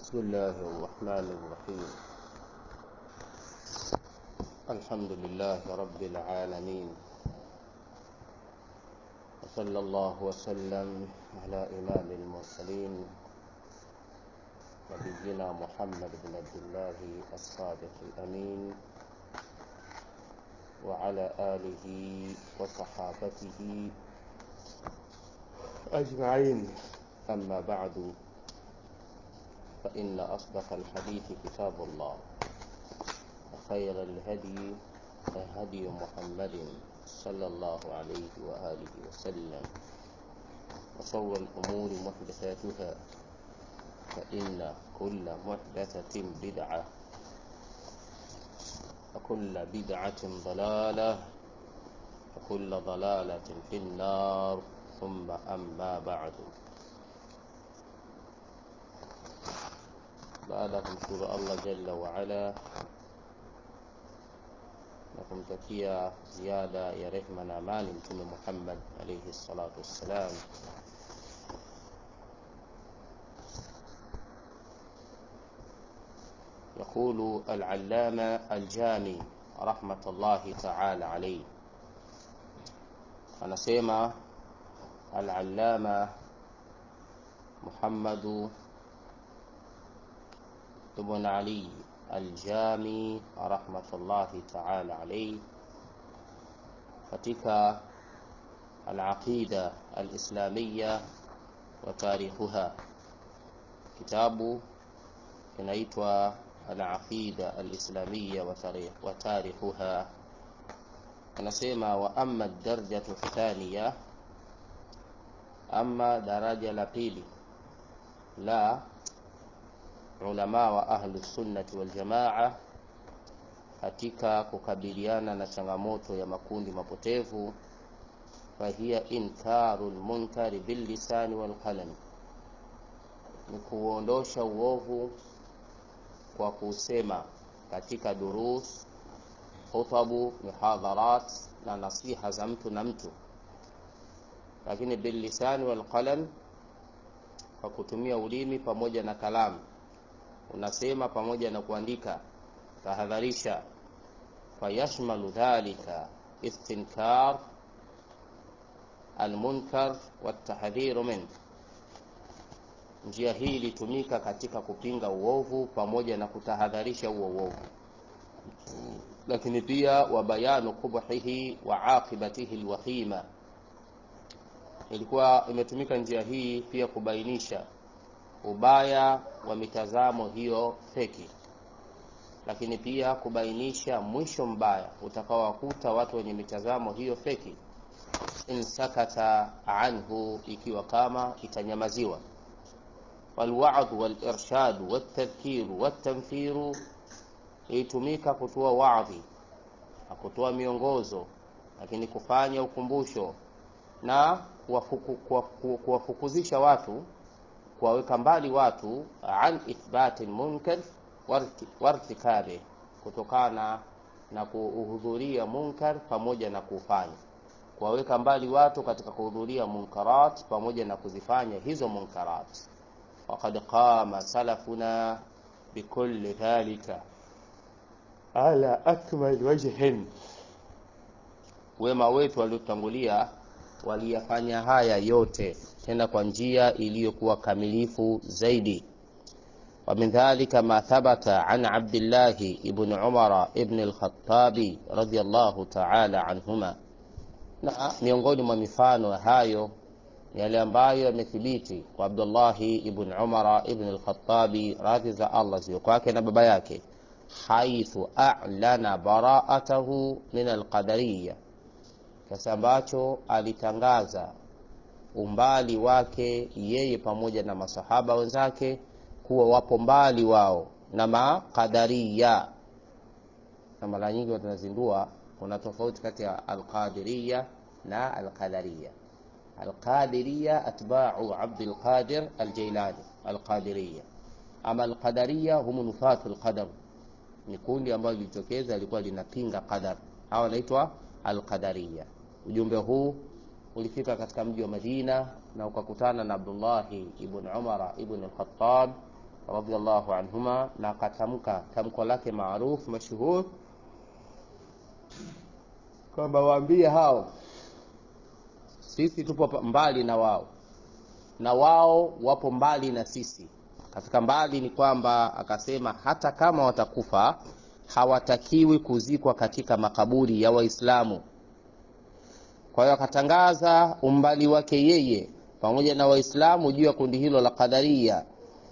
بسم الله الرحمن الرحيم الحمد لله رب العالمين وصلى الله وسلم على إمام المرسلين نبينا محمد بن عبد الله الصادق الأمين وعلى آله وصحابته أجمعين أما بعد فإن أصدق الحديث كتاب الله وخير الهدي هدي محمد صلى الله عليه وآله وسلم وشر الأمور محدثاتها فإن كل محدثة بدعة وكل بدعة ضلالة وكل ضلالة في النار ثم أما بعد baada ya kumshukuru Allah jalla waala na kumtakia ziada ya rehma na amani Mtume Muhammad alayhi salatu wassalam, يقول العلامة الجامي رحمة الله تعالى عليه anasema العلامة محمد ابن علي الجامي رحمة الله تعالى عليه katika alaqida alislamia wa tarikhuha kitabu kinaitwa alaqida alislamia wa tarikhuha anasema wa amma darjatu thaniya ama daraja la pili la ulama wa ahlu sunnati wal jamaa katika kukabiliana na changamoto ya makundi mapotevu fahiya inkaru lmunkari billisani walqalam, ni kuondosha uovu kwa kusema katika durus, khutabu, mihadharat na nasiha za mtu na mtu, lakini billisani walqalam, kwa kutumia ulimi pamoja na kalamu unasema pamoja na kuandika, tahadharisha. Fayashmalu dhalika istinkar almunkar watahdhiru min, njia hii ilitumika katika kupinga uovu pamoja na kutahadharisha huo uovu, lakini pia wa bayanu qubhihi wa aqibatihi alwakhima, ilikuwa imetumika njia hii pia kubainisha ubaya wa mitazamo hiyo feki, lakini pia kubainisha mwisho mbaya utakaowakuta watu wenye mitazamo hiyo feki, in sakata anhu, ikiwa kama itanyamaziwa. Walwadhu walirshadu waltadhkiru waltanfiru, ilitumika kutoa wadhi na kutoa miongozo, lakini kufanya ukumbusho na kuwafukuzisha watu kuwaweka mbali watu an ithbati lmunkar wartikabe, kutokana na kuhudhuria munkar pamoja na kufanya, kuwaweka mbali watu katika kuhudhuria munkarat pamoja na kuzifanya hizo munkarat. Waqad qama salafuna bikulli dhalika ala akmal wajhin, wema wetu waliotangulia waliyafanya haya yote tena kwa njia iliyokuwa kamilifu zaidi. wa min dhalika ma thabata an Abdillahi ibn Umara ibn al-Khattabi radhiyallahu ta'ala anhuma, na miongoni mwa mifano hayo ni yale ambayo yamethibiti kwa Abdullahi ibn Umara ibn al-Khattabi, radhi za Allah ziwe kwake na baba yake, haithu a'lana bara'atahu min al-qadariyya, kiasi ambacho alitangaza umbali wake yeye pamoja na masahaba wenzake kuwa wapo mbali wao na maqadariya. Na mara nyingi watanazindua kuna tofauti kati ya alqadiriya na alqadariya. Alqadiriya atba'u Abdul Qadir Aljailani, alqadiriya. Ama alqadariya hum nufatu alqadar, ni kundi ambalo lilitokeza lilikuwa linapinga qadar, hawa wanaitwa alqadariya. Ujumbe huu ulifika katika mji wa Madina na ukakutana na Abdullahi ibn Umara ibn al-Khattab radhiallahu anhuma na akatamka tamko lake maarufu mashuhur kwamba waambie hao sisi tupo mbali na wao na wao wapo mbali na sisi katika mbali ni kwamba akasema hata kama watakufa hawatakiwi kuzikwa katika makaburi ya waislamu kwa hiyo akatangaza umbali wake yeye pamoja na waislamu juu ya kundi hilo la qadaria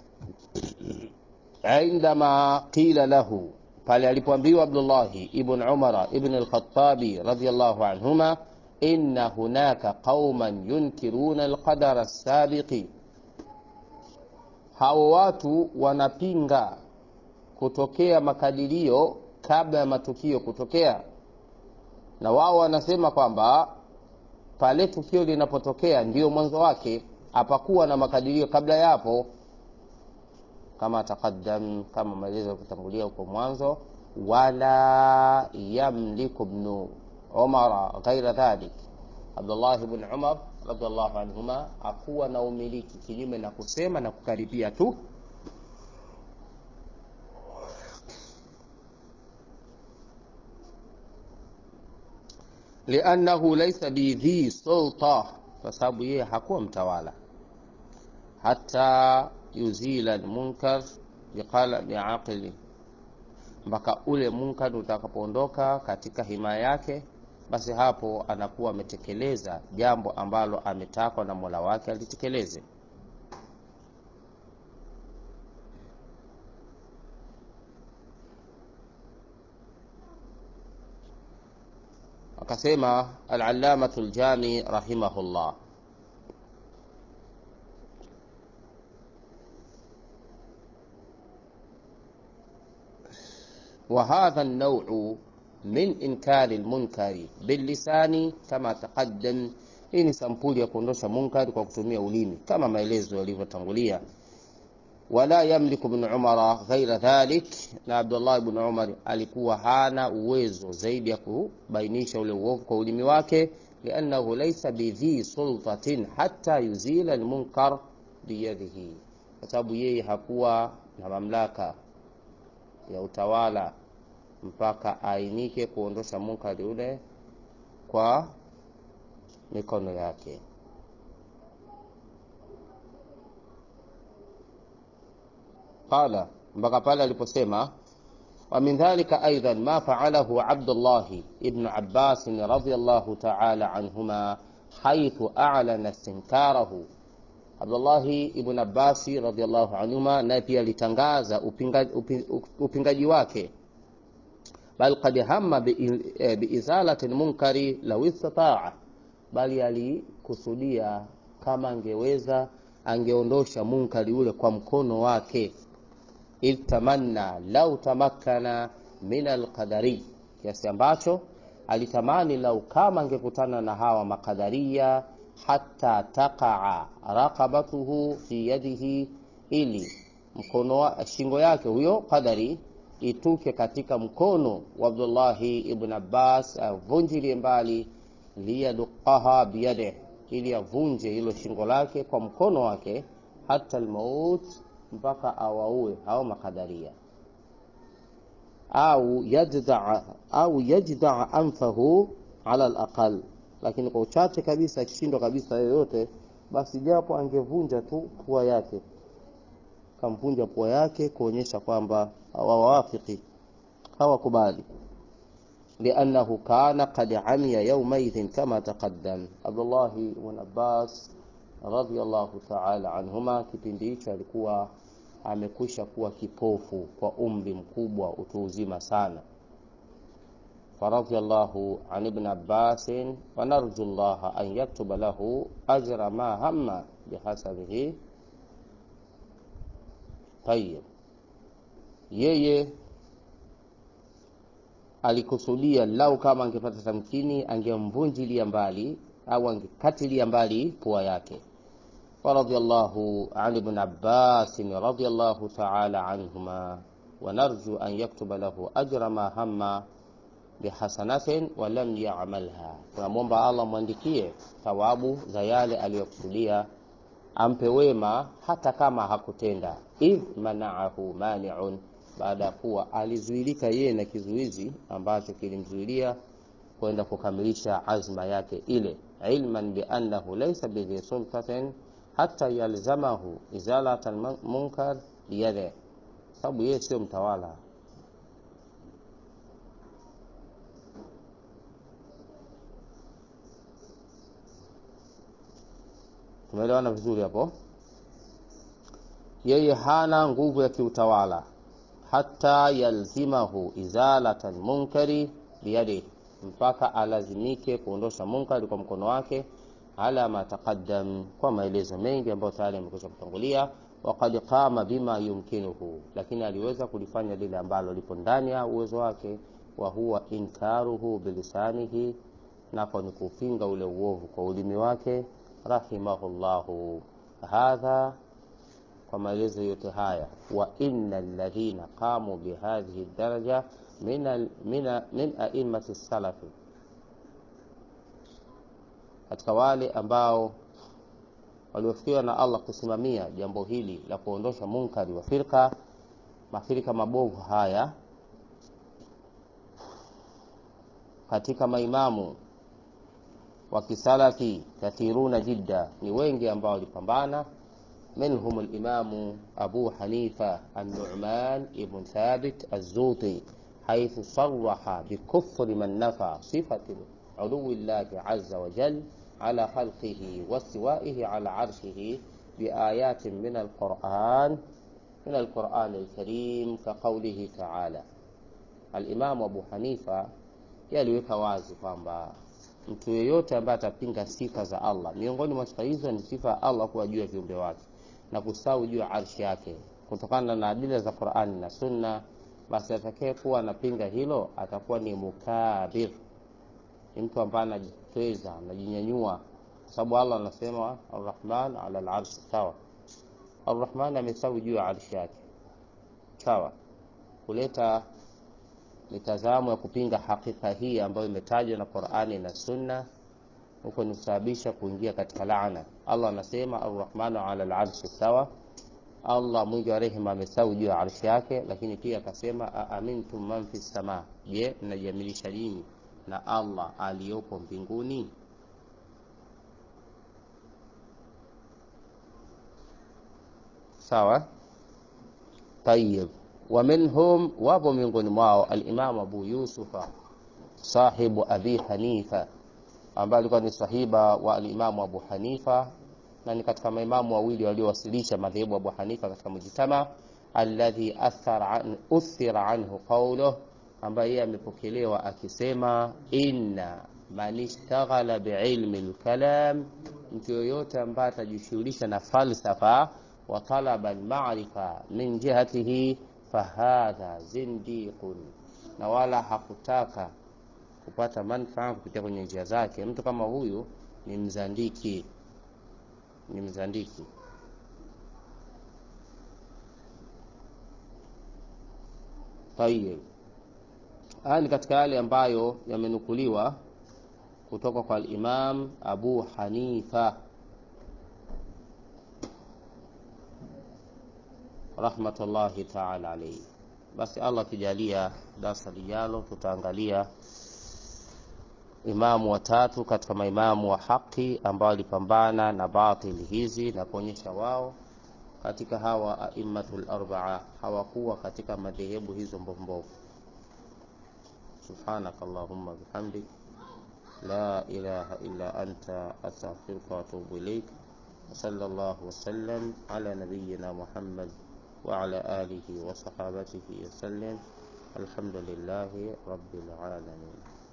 indama qila lahu pale alipoambiwa abdullahi ibn umara ibn alkhatabi radiallahu anhuma inna hunaka qauman yunkiruna alqadara sabiqi hao watu wanapinga kutokea makadirio kabla ya matukio kutokea na wao wanasema kwamba pale tukio linapotokea ndiyo mwanzo wake hapakuwa na makadirio kabla yapo kama taqaddam kama maelezo kutangulia huko mwanzo wala yamliku bnu umara ghaira dhalik abdullah bn umar radiallahu anhuma akuwa na umiliki kinyume na kusema na kukaribia tu liannahu laisa bidhi sulta kwa sababu yeye hakuwa mtawala hata yuzila lmunkar biqalami aqili mpaka ule munkar utakapoondoka katika himaya yake basi hapo anakuwa ametekeleza jambo ambalo ametakwa na mola wake alitekeleze akasema alalamatu ljami rahimahullah وهذا النوع من إنكار المنكر باللسان كما تقدم hii ni sampuli ya kuondosha munkari kwa kutumia ulimi kama maelezo yalivyotangulia wala yamliku bnu umara ghaira dhalik na abdullah bnu umar alikuwa hana uwezo zaidi ya kubainisha ule uovu kwa ulimi wake liannahu laisa bidhi sultatin hata yuzila lmunkar biyadihi kwa sababu yeye hakuwa na mamlaka ya utawala mpaka ainike kuondosha munkari ule kwa mikono yake qala mpaka pale aliposema ومن ذلك أيضا ما فعله عبد الله ابن عباس رضي الله تعالى عنهما حيث أعلن استنكاره Abdullahi ibn Abbasi radhiallahu anhuma naye pia alitangaza upingaji, upingaji wake bal qad hamma biizalati bi lmunkari lau istataa, bali alikusudia kama angeweza angeondosha munkari ule kwa mkono wake. Idh tamanna lau tamakkana min alqadari, kiasi ambacho alitamani lau kama angekutana na hawa makadharia hata taqaa raqabatuhu fi yadihi, ili mkono wa shingo yake huyo qadari ituke katika mkono wa Abdullahi ibn Abbas, avunjilie mbali, liyaduqaha biyadih, ili avunje hilo shingo lake kwa mkono wake, hata almaut, mpaka awaue hao makadaria, au yajdaa au yajdaa anfahu ala alaqal lakini kwa uchache kabisa akishindwa kabisa yoyote, basi japo angevunja tu pua yake, kamvunja pua yake kuonyesha kwamba hawawafiki, hawakubali. liannahu kana qad amiya yaumaidhin kama taqaddam. Abdullahi ibn Abbas radhiyallahu ta'ala anhuma, kipindi hicho alikuwa amekwisha kuwa kipofu kwa umri mkubwa, utu uzima sana فرضي الله عن ابن عباس ونرجو الله أن يكتب له أجر ما هم بحسبه طيب yeye alikusudia lau kama angepata tamkini angemvunjilia mbali au angekatilia mbali pua yake waradhiallahu an ibn abbasin radhiallahu taala anhuma wanarju an yaktuba lahu ajra ma hamma bihasanatin walam yamalha, tunamwomba Allah mwandikie thawabu za yale aliyokusudia ampe wema hata kama hakutenda idh manaahu maniun baada ya kuwa alizuilika yeye na kizuizi ambacho kilimzuilia kwenda kukamilisha azma yake ile ilman biannahu laysa bidhi sultatin hata yalzamahu izalata lmunkar biyade sababu yeye sio mtawala tumeelewana vizuri hapo yeye hana nguvu ya kiutawala hata yalzimahu izalata lmunkari biyadihi mpaka alazimike kuondosha munkari kwa mkono wake ala ma taqaddam kwa maelezo mengi ambayo tayari yamekwisha kutangulia waqad qama bima yumkinuhu lakini aliweza kulifanya lile ambalo lipo ndani ya uwezo wake wa huwa inkaruhu bilisanihi nako ni kupinga ule uovu kwa ulimi wake rahimahullahu hadha kwa maelezo yote haya wa inna alladhina qamu bihadhihi daraja min, min, min aimati salafi katika wale ambao waliofikiwa na Allah kusimamia jambo hili la kuondosha munkari wa firqa mafirika mabovu haya katika maimamu wa kisalafi kathiruna jidda ni wengi ambao walipambana منهم الإمام أبو حنيفة النعمان بن ثابت الزوطي حيث صرح بكفر من نفى صفة علو الله عز وجل على خلقه واستوائه على عرشه بآيات من القرآن من القرآن الكريم كقوله تعالى الإمام أبو حنيفة yaliweka wazi kwamba mtu yeyote ambaye atapinga sifa za Allah, miongoni mwa sifa hizo ni sifa ya Allah kuwa juu ya viumbe wake na kustawi juu ya arshi yake kutokana na adila za Qur'ani na Sunna, basi atakaye kuwa anapinga hilo atakuwa ni mukabir, ni mtu ambaye anajitweza, anajinyanyua, kwa sababu Allah anasema arrahman ala al-arshi sawa. Arrahman amestawi juu ya arshi yake sawa. Kuleta mitazamo ya kupinga hakika hii ambayo imetajwa na Qur'ani na Sunna huko ni kusababisha kuingia katika laana. Allah anasema arrahmanu ala al-arshi sawa, Allah mwingi wa rehema amesawi juu ya arshi yake, lakini pia akasema aamintum man fi sama, je, mnajiamilisha nini na Allah aliyopo mbinguni? Sawa, tayib. Wa minhum, wapo miongoni mwao al-Imam Abu Yusufa sahibu Abi Hanifa ambaye alikuwa ni sahiba wa alimamu Abu Hanifa na ni katika maimamu wawili waliowasilisha madhehebu Abu Hanifa katika mujtama, alladhi athara an, uthira anhu qawluh, ambaye yeye amepokelewa akisema inna man ishtaghala biilmi lkalam, mtu yoyote ambaye atajishughulisha na falsafa wa talaba almarifa min jihatihi fahadha zindiqun, na wala hakutaka kupata manfaa kupitia kwenye njia zake, mtu kama huyu ni mzandiki, ni mzandiki. Tayeb, haya ni katika yale ambayo yamenukuliwa kutoka kwa al-Imam Abu Hanifa rahmatullahi ta'ala alayhi. Basi Allah akijalia, darasa lijalo tutaangalia imamu watatu katika maimamu wa haki ambao walipambana na batili hizi na kuonyesha wao katika hawa aimmatul arbaa hawakuwa katika madhehebu hizo mbombovu. Subhanaka Allahumma bihamdik la ilaha illa anta astaghfiruka wa atubu ilaik wa sallallahu wa sallam ala nabiyyina Muhammad wa ala alihi wa sahabatihi wa sallam alhamdulillahi rabbil alamin